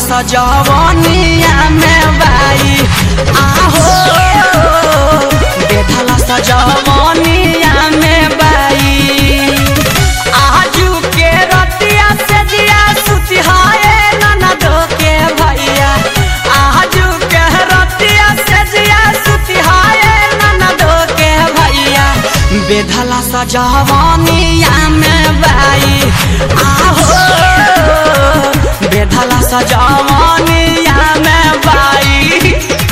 सजवनिया में बाई आहो बेधला सजवनिया में बाई आजू के रतिया से जिया सुती हाय ननदो के भैया आजू के रतिया से जिया सुती हाय ननदो के भैया बेधला सजवनिया में बाई आहो बेधला सजवनिया में बाई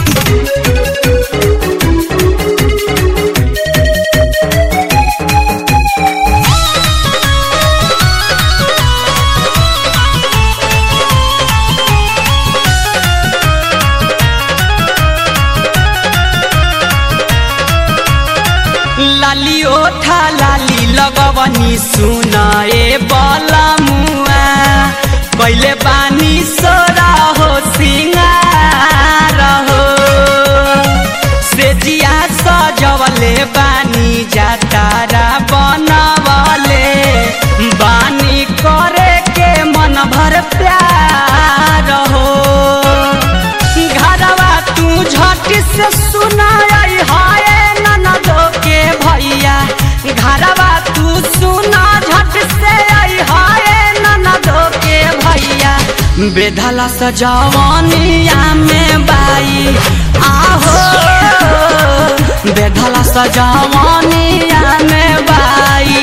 लाली ओठा लाली लगवनी सुनाए बला मुआ कैले बानी सोरा हो सिंगार हो से जिया सजवले बानी जातारा बनवले बानी करे के मन भर प्यार हो घरवा तू झट से सुनाई हाय ननदो के भैया घरवा तू सुना झट से आई हाय ननदो के भैया बेधला सजवनिया में बाई आहो बेधला सजवनिया में बाई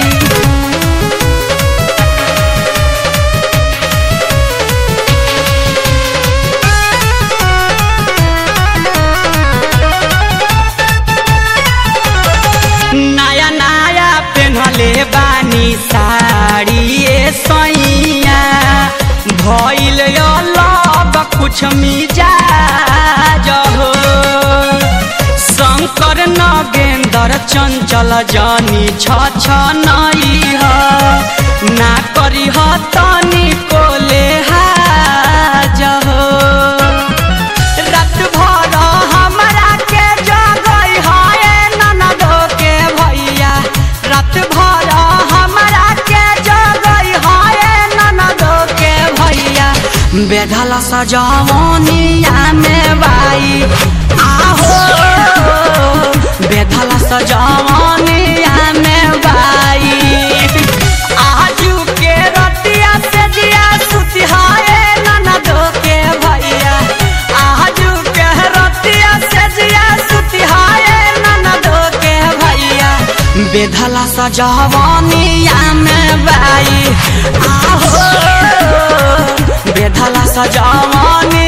नया नया पेन्हले बानी साड़ी ए सैया भइल अलग कुछ मिजाज हो शंकर नगेंद्र चंचल जानी छ छ नई ह ना करी ह तनी कोले हाज हो रात भर हमरा के जगई हाय ननदो के भैया रात भर हमरा के जगई हाय ननदो के भैया बेधला सजवनिया में बाई आहो बेधला सजवनिया में बाई आजू के रतिया से जिया सुती हाय ननदो के भैया आजू के रतिया से जिया सुती हाय ननदो के भैया बेधला सजवनिया में बाई आहो बेधला सजवनिया